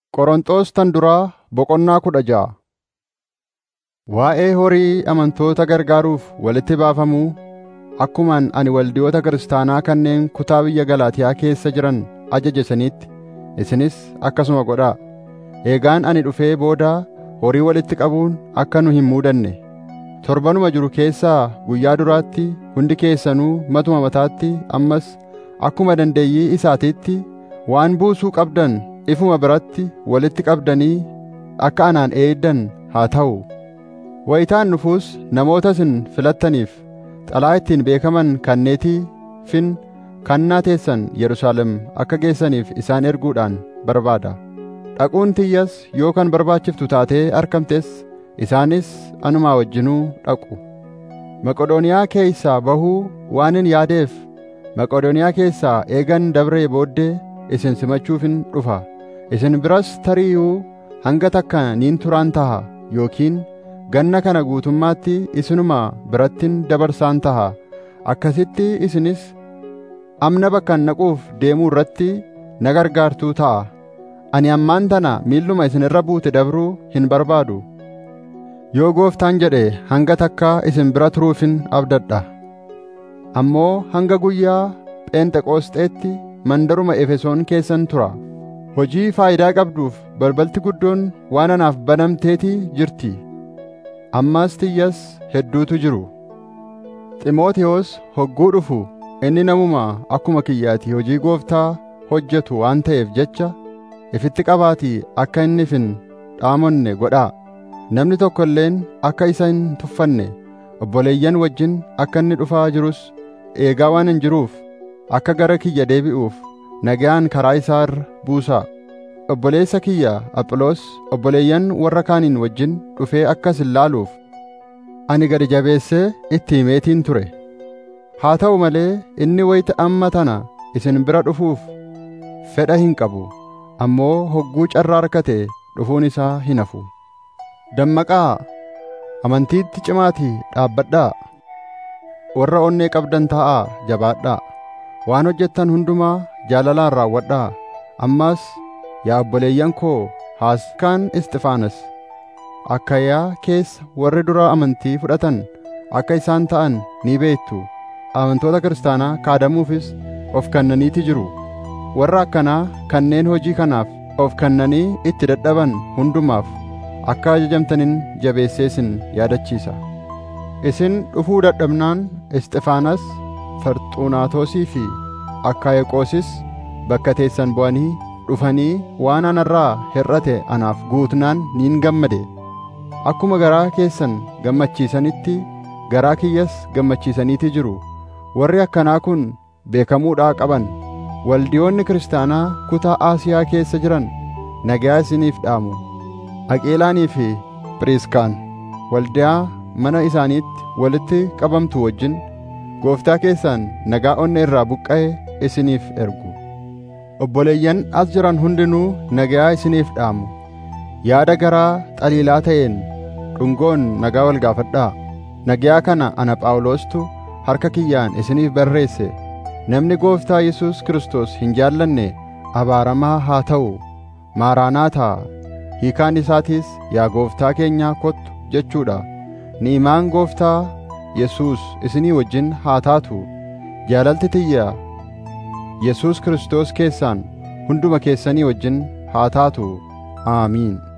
Qorontos tan duraa boqonnaa kudha ja'a. Waa'ee horii amantoota gargaaruuf walitti baafamuu akkuman ani waldiyoota kiristaanaa kanneen kutaa biyya Galaatiyaa keessa jiran ajaje saniitti isinis akkasuma godhaa. Eegaan ani dhufee booda horii walitti qabuun akka nu hin muudanne torbanuma jiru keessaa guyyaa duraatti hundi keessanuu matuma mataatti ammas akkuma dandeeyyii isaatiitti waan buusuu qabdan ifuma biratti walitti qabdanii akka anaan eeddan haa ta'u. Wayitaan dhufuus namoota isin filattaniif xalaa ittiin beekaman kanneetiifin kannaa teessan Yerusaalem akka geessaniif isaan erguudhaan barbaada. Dhaquun tiyyas yoo kan barbaachiftu taatee argamtes isaanis anumaa wajjinuu dhaqu. Maqodooniyaa keessaa bahuu waanin yaadeef Maqodooniyaa keessaa eegan dabree booddee isin simachuufin dhufa. Isin biras tari'uu hanga takka niin turaan taha yookiin ganna kana guutummaatti isinuma birattin dabarsaan taha. Akkasitti isinis amna bakkan naquuf deemuu irratti na gargaartuu ta'a. Ani ammaan tana miilluma isin irra buute dabruu hin barbaadu. Yoo gooftaan jedhe hanga takkaa isin bira turuufin abdadha. Ammoo hanga guyyaa Pheenxeqoosxeetti mandaruma Efesoon keessan tura. Hojii faayidaa qabduuf balbalti guddoon waan anaaf banamteetii jirti. Ammas tiyyas hedduutu jiru. Ximootiyoos hogguu dhufu inni namuma akkuma kiyyaati hojii gooftaa hojjetu waan ta'eef jecha ifitti qabaatii akka inni hin dhaamonne godhaa. Namni tokko illeen akka isa hin tuffanne obboleeyyan wajjin akka inni dhufaa jirus eegaa waan hin jiruuf akka gara kiyya deebi'uuf nagaan karaa isaa irra buusaa. Obboleessa kiyya Aphiloos obboleeyyan warra kaaniin wajjin dhufee akkas hin laaluuf ani gadi jabeessee itti himeetiin ture. Haa ta'u malee inni wayita amma tana isin bira dhufuuf fedha hin qabu. ammoo hogguu carraa argate dhufuun isaa hin hafu. Dammaqaa amantiitti cimaatii dhaabbadhaa. Warra onnee qabdan taa'aa jabaadhaa. Waan hojjettan hundumaa jaalalaan raawwadhaa. Ammas yaa obboleeyyan koo haaskaan Isxifaanas Akkayaa keessa warri dura amantii fudhatan akka isaan ta'an ni beektu. Amantoota kiristaanaa kaadamuufis of kennaniiti jiru. warra akkanaa kanneen hojii kanaaf of kennanii itti dadhaban hundumaaf akka ajajamtanin jabeesseesin yaadachiisa. Isin dhufuu dadhabnaan Isxifaanas, Farxuunaatosii fi Akkaayeqoosis bakka teessan bu'anii dhufanii waan anarraa hir'ate anaaf guutnaan niin gammade. Akkuma garaa keessan gammachiisanitti garaa kiyyas gammachiisaniiti jiru. Warri akkanaa kun beekamuudhaa qaban. waldiyoonni kiristaanaa kutaa Aasiyaa keessa jiran nagaa isiniif dhaamu. Aqeelaanii fi Piriiskaan waldiyaa mana isaaniitti walitti qabamtu wajjin gooftaa keessaan nagaa onnee irraa buqqa'e isiniif ergu. Obboleeyyan as jiran hundinuu nagaa isiniif dhaamu. Yaada garaa xaliilaa ta'een dhungoon nagaa wal gaafadhaa. Nagaa kana ana Phaawulostu harka kiyyaan isiniif barreesse. Namni gooftaa Yesuus Kiristoos hin jaallanne abaaramaa haa ta'u maaraanaataa hiikaan isaatiis yaa gooftaa keenyaa kottu jechuudha. Ni'imaan gooftaa Yesuus isinii wajjin haa taatu jaalalti tiyya Yesuus Kiristoos keessaan hunduma keessanii wajjin haa taatu. Aamiin.